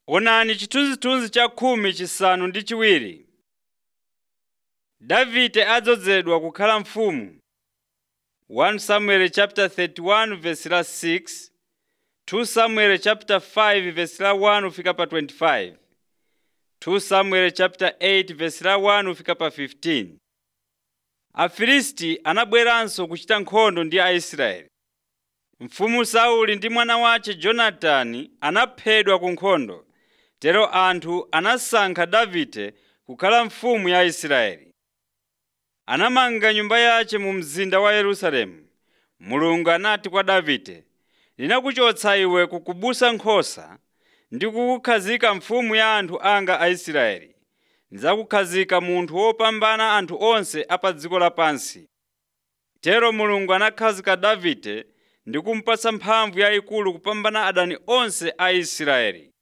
Onani chithunzithunzi cha khumi chisanu ndi chiwiri. Davide adzozedwa kukhala mfumu. 1 Samuel chapter 31 verse la 6, 2 Samuel chapter 5 verse la 1 ufika pa 25, 2 Samuel chapter 8 verse la 1 ufika pa 15. Afilisti anabweranso kuchita nkhondo ndi Aisraeli. Mfumu Sauli ndi mwana wace Jonatani anaphedwa ku nkhondo, tero anthu anasankha Davide kukhala mfumu ya Israeli. Anamanga nyumba yace mu mzinda wa Yerusalemu. Mulungu anati kwa Davide, “Ndinakuchotsa iwe kukubusa nkhosa ndi kukukhazika mfumu ya anthu anga Aisraeli. Ndidzakukhazika munthu wopambana anthu onse a pa dziko lapansi.” Tero Mulungu anakhazika Davide ndi kumupatsa mphamvu yayikulu kupambana adani onse a Israeli.